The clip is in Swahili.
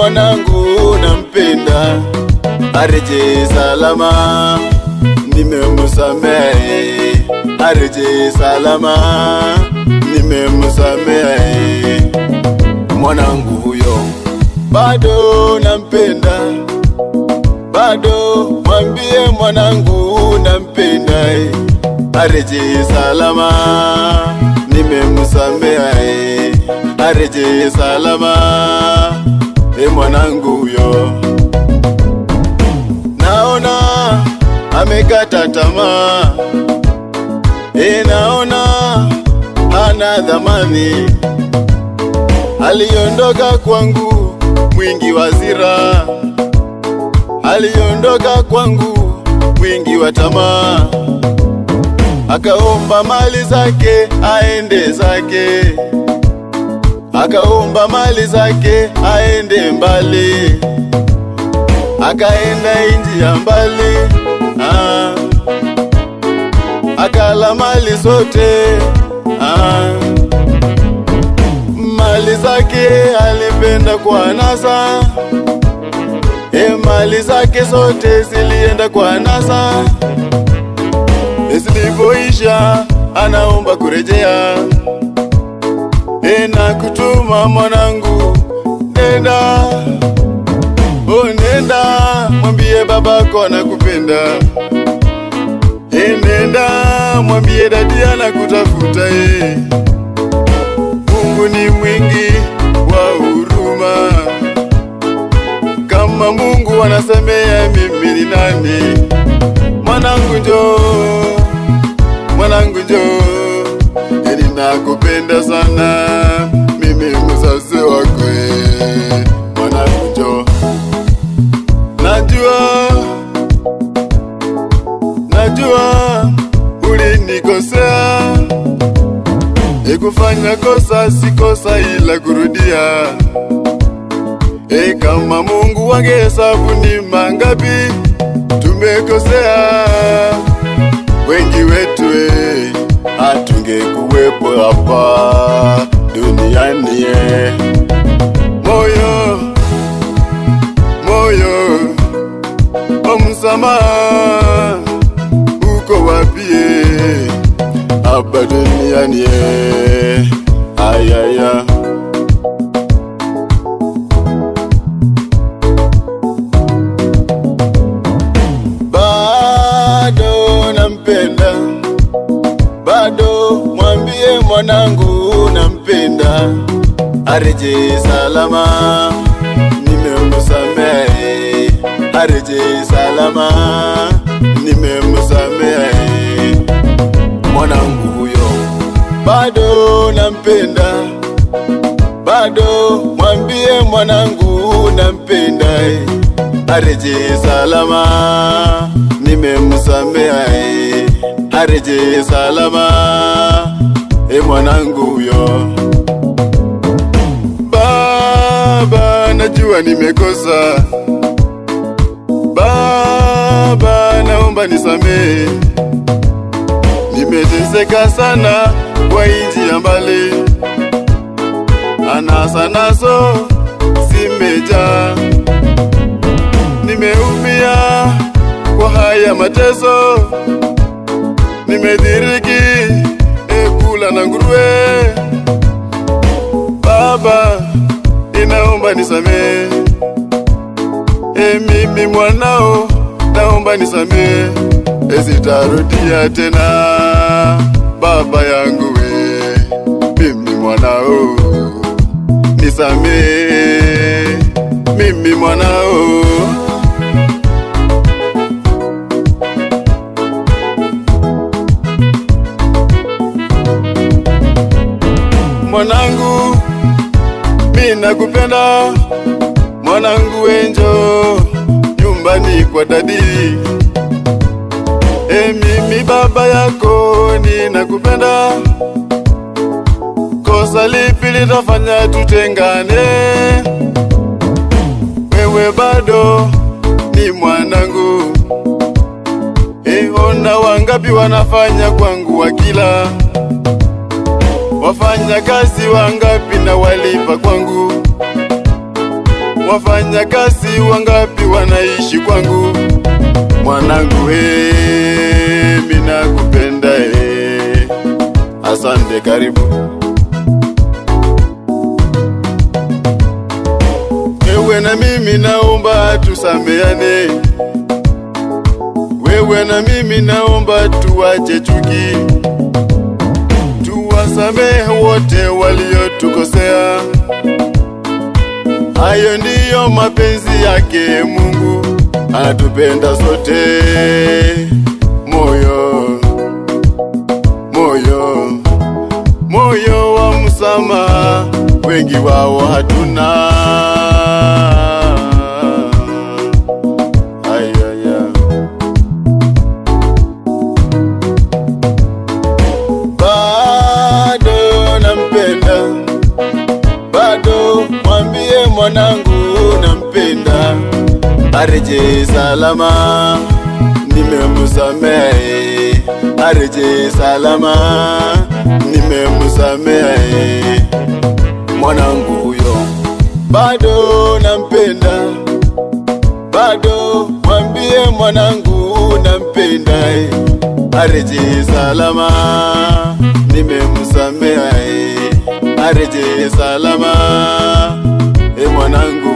mwanangu nampenda, areje salama, nimemsamehe, areje salama, nimemsamehe. Mwanangu huyo bado nampenda, bado mwambie mwanangu nampenda, areje salama, nimemsamehe, areje salama, e mwanangu huyo. Naona amekata tamaa, e naona hana dhamani, aliondoka kwangu mwingi wa zira, aliondoka kwangu mwingi wa tamaa, akaomba mali zake aende zake, akaomba mali zake aende mbali, akaenda inji ya mbali ah. akala mali zote ah. mali zake alipenda kwa nasa e mali zake zote zilienda kwa nasa zilipoisha anaomba kurejea e na kutuma mwanangu nenda o nenda mwambie babako anakupenda e nenda mwambie dadi anakutafuta e Mungu ni mwingi wa huruma kama Mungu anasemea mimi ni nani mwanangu njoo mwanangu njoo e ninakupenda sana mimi mzazi wako e mwanangu njoo najua najua ulinikosea e kufanya kosa si kosa ila kurudia e kama Mungu wangehesabu ni mangapi tumekosea wengi wetu e hatungekuwepo hapa duniani e moyo moyo wa msamaha uko wapi e hapa duniani e ayaya bado nampenda bado mwambie mwanangu nampenda areje salama nimemsamehe areje salama nimemsamehe mwanangu huyo bado nampenda bado mwambie mwanangu nampenda areje salama nimemsamehe areje salama e mwanangu huyo baba najua nimekosa baba naomba nisamehe nimeteseka sana kwa inji ya mbali anasa nazo zimejaa nimeumia kwa haya mateso nimedhiriki ekula na nguruwe baba inaomba nisamee e mimi mwanao naomba nisamee esitarudia tena baba yangu we mimi mwanao nisamee mimi mwanao mwanangu mi nakupenda mwanangu wenjo nyumbani kwa dadi e mimi baba yako ninakupenda kosa lipi litafanya tutengane wewe bado ni mwanangu e ona wangapi wanafanya kwangu wakila wafanya kazi wangapi na walipa kwangu wafanya kazi wangapi wanaishi kwangu mwanangu he mina kupenda he asante karibu wewe na mimi naomba tusameane wewe na mimi naomba tuwache chuki tuwasamehe wote waliotukosea hayo ndiyo mapenzi yake Mungu anatupenda sote moyo moyo moyo wa msamaha wengi wao hatuna Ayaya. bado nampenda bado mwambie mwanangu nampenda areje salama nimemsamehe areje salama nimemsamehe mwanangu huyo bado nampenda bado mwambie mwanangu nampenda eh. areje salama nimemsamehe eh. areje salama e mwanangu